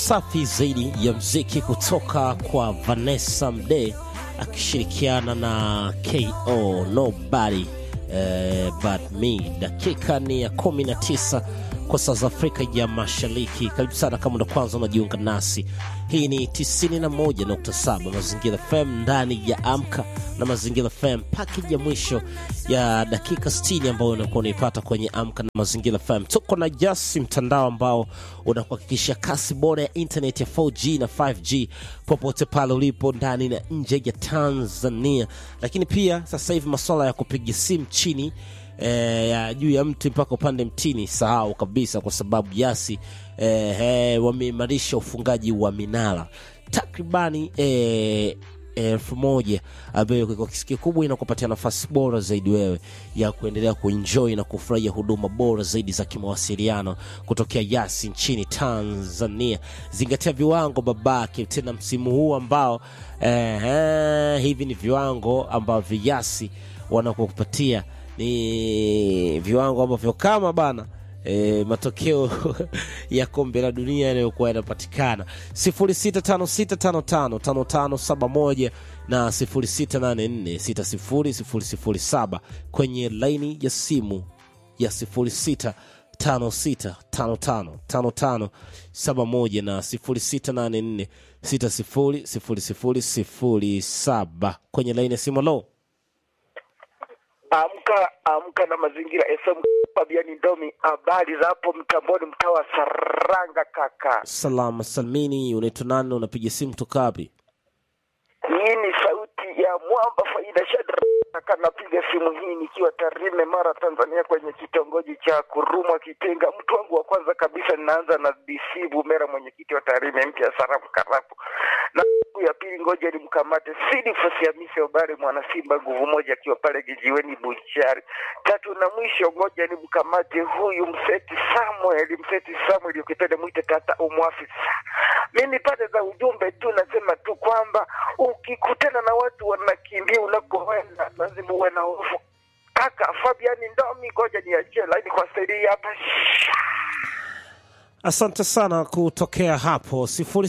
safi zaidi ya mziki kutoka kwa Vanessa Mdee akishirikiana na KO Nobody eh, but me. Dakika ni ya 19 kwa saa za Afrika ya Mashariki. Karibu sana kama ndo kwanza unajiunga nasi. Hii ni 91.7 Mazingira FM ndani ya Amka na Mazingira FM, package ya mwisho ya dakika 60 ambayo unakuwa unaipata kwenye Amka na Mazingira FM. Tuko na Jasi, mtandao ambao unakuhakikisha kasi bora ya internet ya 4G na 5G popote pale ulipo ndani na nje ya Tanzania. Lakini pia sasa hivi masuala ya kupiga simu chini eh, ya juu ya mti mpaka upande mtini, sahau kabisa, kwa sababu Yasi eh, eh, wameimarisha ufungaji wa minara takribani eh, elfu moja ambayo kwa kiasi kikubwa inakupatia nafasi bora zaidi wewe ya kuendelea kuenjoy na kufurahia huduma bora zaidi za kimawasiliano kutokea Yasi nchini Tanzania. Zingatia viwango babake, tena msimu huu ambao eh, eh, hivi ni viwango ambavyo Yasi wanakupatia ni viwango ambavyo kama bana E, matokeo ya kombe la dunia yanayokuwa yanapatikana 0656555571 na 0684600007 kwenye laini ya simu ya 0656555571 na 0684600007 kwenye laini ya simu lo Amka amka na mazingira FM. Fabiani Ndomi, habari za hapo mtamboni, mtaa wa Saranga kaka. salama salmini unaitwa nani unapiga simu kutoka wapi Hii ni sauti ya mwamba Faida Shadraka, napiga simu hii nikiwa Tarime, Mara, Tanzania, kwenye kitongoji cha Kurumwa Kitenga. Mtu wangu wa kwanza kabisa ninaanza na DC Bumera, mwenyekiti wa Tarime mpya Sarafu Karapu, na siku ya pili ngoja nimkamate Sidi Fasiamisi Obare, mwana Simba nguvu moja, akiwa pale kijiweni Buchari. Tatu na mwisho ngoja nimkamate huyu Mseti Samuel, Mseti Samuel ukipenda mwite tata umwafisa. Mimi pande za ujumbe tu nasema tu kwamba ukikutana na watu wanakimbia unakoenda lazima uwe na hofu. Kaka Fabiani Ndomi, ngoja niachie laini kwa staili hapa. asante sana kutokea hapo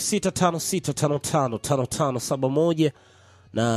0656555571 na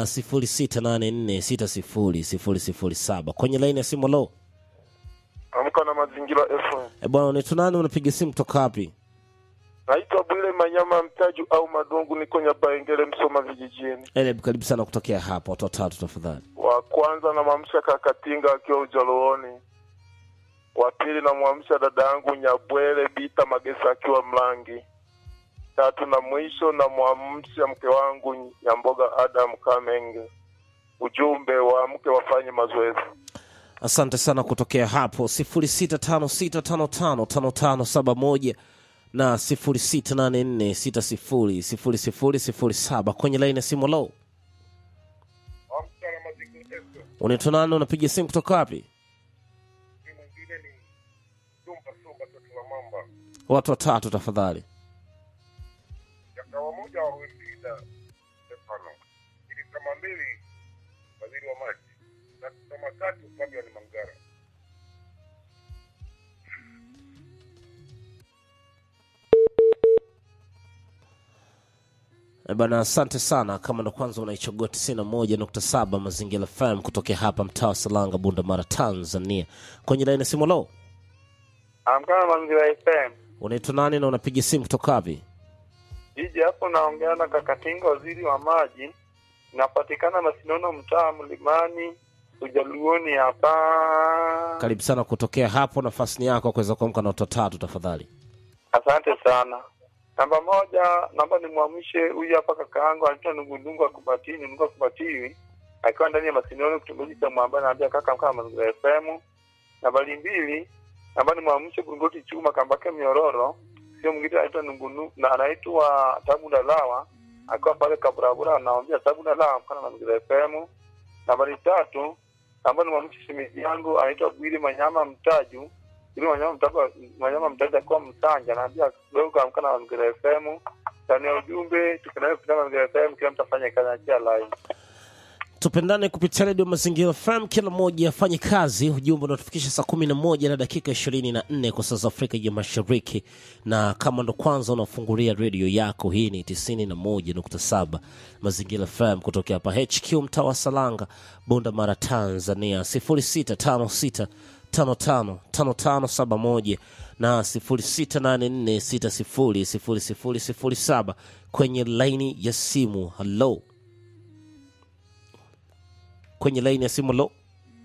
0684600007 kwenye laini ya simu lo Amka na mazingira FM. e bwana unaitwa nani unapiga simu kutoka wapi Naitwa Bwile Manyama Mtaju au Madungu, niko Nyabaengele, Msoma vijijini. Eleb, karibu sana kutokea hapa watu watatu tafadhali Wa kwanza namwamsha Kakatinga akiwa Ujalooni. Wa pili namwamsha dada yangu Nyabwele Bita Magesa akiwa Mlangi. Tatu na mwisho namwamsha mke wangu Nyamboga Adam Kamenge. Ujumbe wa mke wafanye mazoezi. asante sana kutokea hapo 0656555571 na 0684600007 kwenye laini ya simu lo Amka na mazingira FM. unaitwa nani unapiga simu kutoka wapi Mwingine ni Sumba Sumba Toto la Mamba. watu watatu tafadhali Jakawa moja wa Wembida Stefano, ili kama mbili waziri wa maji na kama tatu Fabian Mangara. Eh bana asante sana kama ndo kwanza unaichagua 91.7 mazingira fm kutokea hapa mtaa wa salanga bunda mara tanzania kwenye laini ya simu lo Amka na mazingira FM. unaitwa nani na unapiga simu kutoka wapi Jiji hapo naongea na Kakatinga, waziri wa maji. Napatikana Masinono, mtaa Mlimani, Ujaluoni hapa. karibu sana kutokea hapo nafasi ni yako kuweza kuamka na watu watatu tafadhali Asante sana. Namba moja, naomba nimwamshe huyu hapa kaka yangu anaitwa Nungundungu Akubatini, Nungu Akubatiwi, akiwa ndani ya Masinono, kitongoji cha Mwamba, naambia kaka amka na mazingira FM. Nambari mbili, naomba nimwamshe Gungoti Chuma Kambake Mnyororo, sio mwingine anaitwa Nungunu na anaitwa Tabu Dalawa, akiwa pale Kaburabura, anaambia Tabu Dalawa amka na mazingira FM. Nambari tatu, naomba nimwamshe shemeji yangu anaitwa Bwili Manyama Mtaju ili wanyama mtaka wanyama mtaja kuwa msanja naambia dogo amka na mazingira FM ndani ya ujumbe tukiendelea kupitia mazingira FM kila mtu afanye kazi achia line tupendane kupitia redio mazingira fm kila mmoja afanye kazi ujumbe unatufikisha saa kumi na moja na dakika ishirini na nne kwa saa za afrika ya mashariki na kama ndo kwanza unafungulia redio yako hii ni tisini na moja nukta saba mazingira fm kutokea hapa hq mtaa wa salanga bunda mara tanzania sifuri sita tano sita tano tano tano tano saba moja na sifuri sita nane nne sita sifuri sifuri sifuri sifuri saba kwenye laini ya simu halo kwenye laini ya simu lo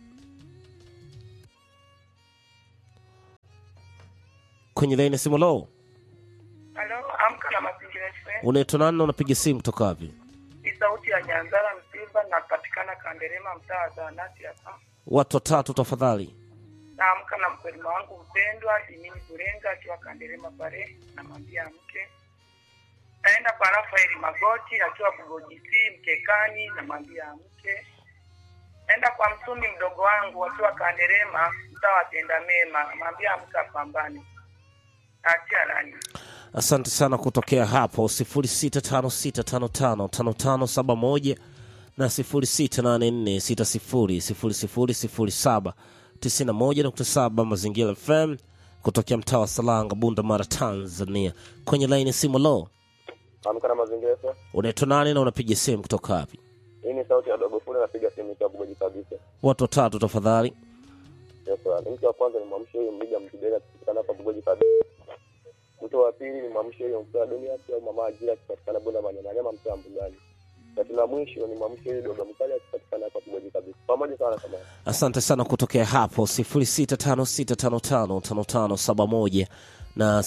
kwenye laini ya simu lo Halo, amka na mazingira FM. unaitwa nani na unapiga simu toka wapi Ni sauti ya Nyanzara Msimba, napatikana Kanderema, mtaa wa Zahanati hapa. watu watatu tafadhali Naamka na mkulima wangu mpendwa Dimini Burenga akiwa Kanderema pale, namwambia mke. Naenda kwa Rafaeli Magoti akiwa Bugojisi Mkekani, namwambia mke. Naenda kwa Msumi mdogo wangu akiwa Kanderema, mtaa wa Tenda Mema, namwambia mke apambane. Naachia nani? asante sana kutokea hapo 0656555571 na 0684600007 91.7 mazingira fm kutokea mtaa wa salanga bunda mara tanzania kwenye laini ya simu lo Amka na mazingira FM. unaitwa nani na unapiga simu kutoka wapi Hii ni sauti ya dogo fule napiga simu kwa bugoji kabisa. watu watatu tafadhali Yes, sir. Mtu wa kwanza ni mwamshe huyo mlija mkidega akipatikana hapa bugoji kabisa. Mtu wa pili ni mwamshe huyo mtoa dunia au mama ajira akipatikana bunda manyama nyama mtoa mbugani. Tatu la mwisho ni mwamshe huyo dogo mkali akipatikana hapa bugoji kabisa. Pamoja sana kama. asante sana kutokea hapo 0656555571 na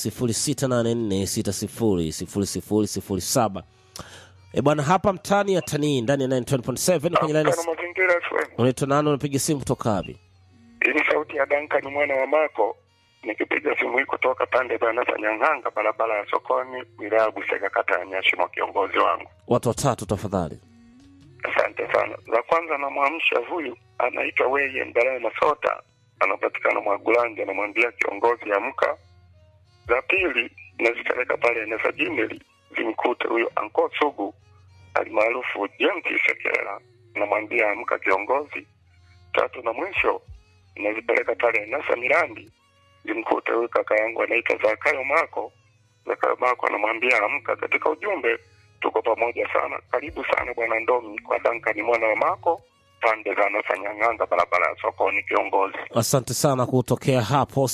0684600007 e bwana hapa mtani ya tanii ndani ya 9.7 kwenye line Amka na mazingira FM. unaitwa nani unapiga simu kutoka wapi Hii ni sauti ya Duncan mwana wa Mako nikipiga simu hii kutoka pande za Nasa Nyang'anga, barabara ya sokoni, wilaya ya Busega, kata ya Nyashimo, kiongozi wangu. watu watatu tafadhali Asante sana. Za kwanza namwamsha huyu anaitwa Weye Mbaraye Masota, anapatikana Mwagulanja, namwambia kiongozi amka. Za pili nazipeleka pale Nesa Jimeli, zimkute huyo Anko Sugu alimaarufu James Sekela, namwambia amka kiongozi. Tatu na mwisho nazipeleka pale Nasa Mirandi, zimkute huyu kaka yangu anaitwa Zakayo Mako. Zakayo Mako anamwambia amka. Katika ujumbe tuko pamoja sana. Karibu sana bwana Ndomi kwa Duncan mwana wa Mako, pande za Nasanyang'anga, barabara ya sokoni, kiongozi. asante sana kutokea hapo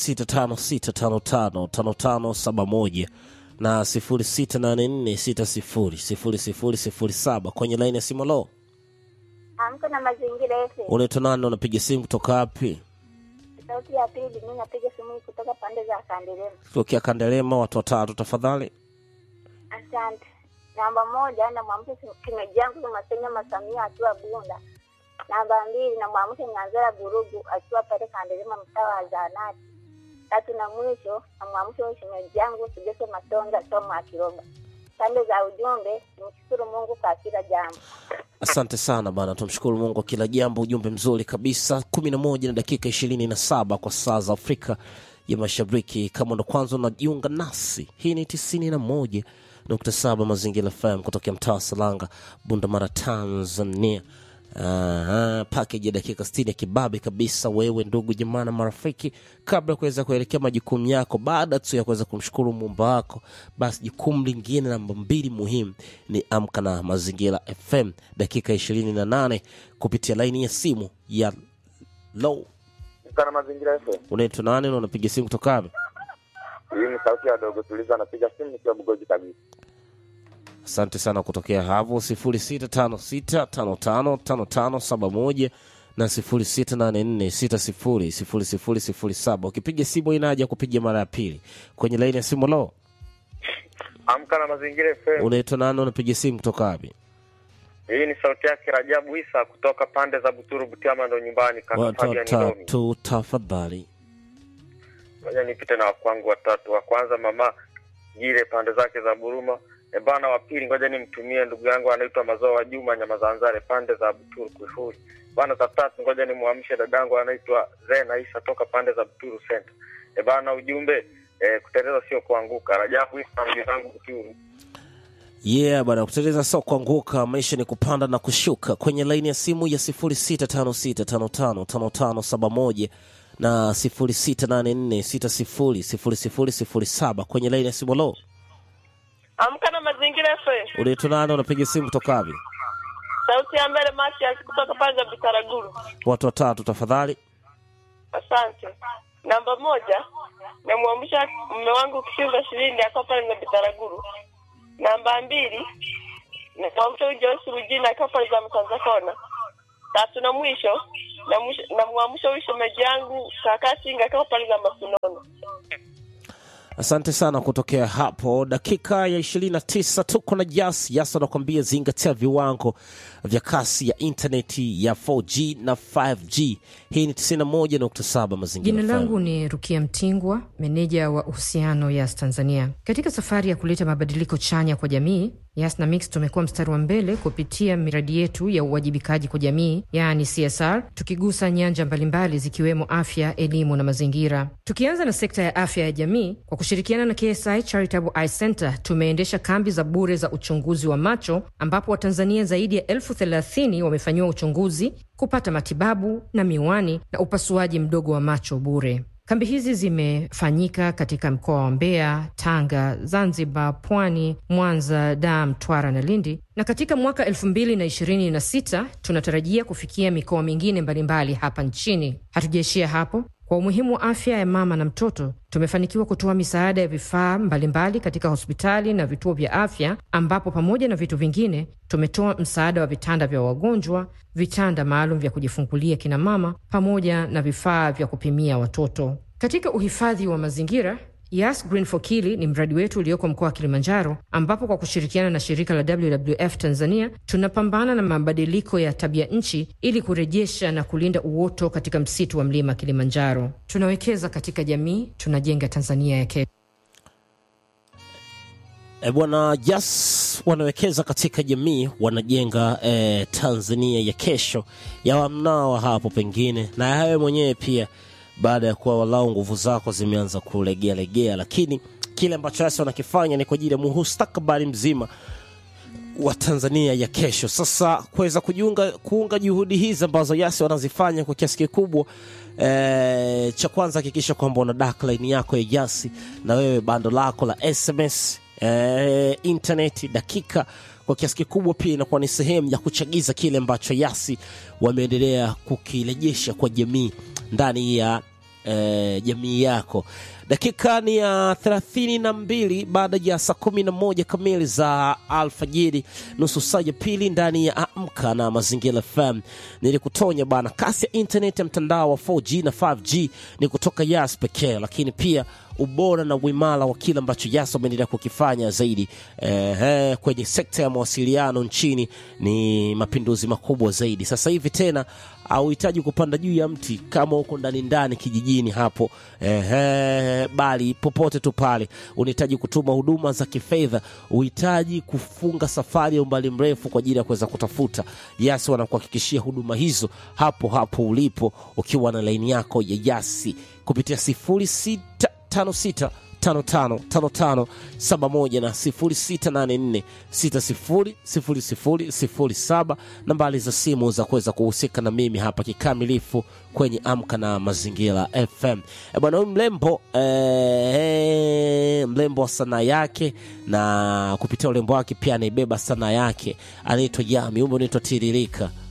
0656555571 na 0684600007 kwenye laini ya simu lo Amka na mazingira yote. unaitwa nani na unapiga simu kutoka wapi Sauti ya pili, mimi napiga simu hii kutoka pande za Kandelema. kutokea kandelema watu watatu tafadhali Asante. Namba moja namwamsha kimeji yangu Masenya Masamia akiwa Bunda. Namba mbili namwamsha Nyanzara Burugu akiwa pale Kandelema mtaa wa Zahanati. Tatu na mwisho namwamsha huyu shemeji yangu Sigese Matonga Tomo Akiroba. Pande za ujumbe, nimshukuru Mungu kwa kila jambo. asante sana bana tumshukuru mungu kwa kila jambo ujumbe mzuri kabisa kumi na moja na dakika ishirini na saba kwa saa za afrika ya mashariki kama ndo kwanza unajiunga nasi hii ni tisini na moja nukta saba mazingira fm kutokea mtaa wa salanga bundamara tanzania Aha, pakeji ya dakika 60 ya kibabe kabisa wewe ndugu jamaa na marafiki kabla ya kuweza kuelekea majukumu yako baada tu ya kuweza kumshukuru muumba wako basi jukumu lingine namba mbili muhimu ni amka na mazingira fm dakika 28 kupitia laini ya simu ya low Kana mazingira FM. unaitwa nani na unapiga simu kutoka wapi Hii ni sauti ya dogo tuliza anapiga simu nikiwa bugoji kabisa. asante sana kutokea hapo 0656555571 na 0684600007 ukipiga simu inaja kupiga mara ya pili kwenye laini ya simu lo Amka na mazingira FM. unaitwa nani unapiga simu kutoka wapi Hii ni sauti yake Rajabu Isa kutoka pande za Buturu Butiama ndo nyumbani kaka watu Fabian Ndomi. watatu tafadhali Ngoja nipite na wakwangu watatu. Wa kwanza mama Gile pande zake za Buruma. E bana, wa pili ngoja nimtumie ndugu yangu anaitwa Mazao wa Juma nyama za Nzare pande za Buturu Kuifuri. Bana, za tatu ngoja nimwamshe dadangu anaitwa Zena Isa toka pande za Buturu Center. E bana, ujumbe e, kuteleza sio kuanguka. Rajabu Isa mji zangu Buturu. yeah bwana kuteleza sio kuanguka maisha ni kupanda na kushuka kwenye laini ya simu ya 0656555571 na 0684600007 kwenye laini ya simu lo Amka na mazingira FM. unaitwa nani unapiga simu kutoka wapi Sauti ya mbele Matias kutoka pande za Bitaraguru. watu watatu tafadhali Asante. Namba moja, namwamsha mume wangu Kishinga Shirini akiwa pale za Bitaraguru. Namba mbili, namwamsha huyu Joyce Rujina akiwa pale za Mtanza Kona. Tatu na mwisho, namwisho- namwamsha huyu shemeji yangu kaka Singa akiwa pale za Masunono. asante sana kutokea hapo dakika ya 29 tuko na jas yas anakuambia zingatia viwango vya kasi ya intaneti ya 4g na 5g hii ni 91.7 mazingira Jina FM. langu ni Rukia Mtingwa, meneja wa uhusiano Yas Tanzania. Katika safari ya kuleta mabadiliko chanya kwa jamii, Yas na Mix tumekuwa mstari wa mbele kupitia miradi yetu ya uwajibikaji kwa jamii, yaani CSR, tukigusa nyanja mbalimbali zikiwemo afya, elimu na mazingira. Tukianza na sekta ya afya ya jamii, kwa kushirikiana na KSI Charitable Eye Center tumeendesha kambi za bure za uchunguzi wa macho, ambapo Watanzania zaidi ya elfu thelathini wamefanyiwa uchunguzi kupata matibabu na miwani na upasuaji mdogo wa macho bure. Kambi hizi zimefanyika katika mkoa wa Mbeya, Tanga, Zanzibar, Pwani, Mwanza, Dar, Mtwara na Lindi, na katika mwaka 2026 tunatarajia kufikia mikoa mingine mbalimbali hapa nchini. Hatujaishia hapo. Kwa umuhimu wa afya ya mama na mtoto, tumefanikiwa kutoa misaada ya vifaa mbalimbali katika hospitali na vituo vya afya, ambapo pamoja na vitu vingine tumetoa msaada wa vitanda vya wagonjwa, vitanda maalum vya kujifungulia kina mama, pamoja na vifaa vya kupimia watoto. Katika uhifadhi wa mazingira Yas Green for Kili ni mradi wetu ulioko mkoa wa Kilimanjaro, ambapo kwa kushirikiana na shirika la WWF Tanzania tunapambana na mabadiliko ya tabia nchi ili kurejesha na kulinda uoto katika msitu wa mlima Kilimanjaro. Tunawekeza katika jamii, tunajenga Tanzania ya kesho. E bwana Jas wanawekeza katika jamii, wanajenga e, Tanzania ya kesho ya wamnao hapo pengine na yawe mwenyewe pia, baada ya kuwa walau nguvu zako zimeanza kulegea legea, lakini kile ambacho Yas wanakifanya ni kwa ajili ya mustakabali mzima wa Tanzania ya kesho. Sasa kuweza kujiunga kuunga juhudi hizi ambazo Yasi wanazifanya kwa kiasi kikubwa e, cha kwanza hakikisha kwamba una dark line yako ya Yasi na wewe bando lako la SMS e, internet dakika kwa kiasi kikubwa pia inakuwa ni sehemu ya kuchagiza kile ambacho Yasi wameendelea kukirejesha kwa jamii ndani ya eh, jamii yako dakika ni ya thelathini na mbili baada ya saa kumi na moja kamili za alfajiri nusu saa ya pili ndani ya amka na mazingira fm nilikutonya bana kasi ya internet ya mtandao wa 4g na 5g ni kutoka yas pekee lakini pia ubora na uimara wa kile ambacho yas wameendelea kukifanya zaidi eh, eh, kwenye sekta ya mawasiliano nchini ni mapinduzi makubwa zaidi sasa hivi tena auhitaji kupanda juu ya mti kama uko ndani ndani kijijini hapo ehe, bali popote tu pale unahitaji kutuma huduma za kifedha uhitaji kufunga safari ya umbali mrefu kwa ajili ya kuweza kutafuta yasi wanakuhakikishia huduma hizo hapo hapo ulipo ukiwa na laini yako ya yasi kupitia 0656 555571 na 0684600007 nambari za simu za kuweza kuhusika na mimi hapa kikamilifu kwenye amka na mazingira fm e bwana huyu mlembo e, mlembo wa sanaa yake na kupitia urembo wake pia anaibeba sanaa yake anaitwa yami umbe unaitwa tiririka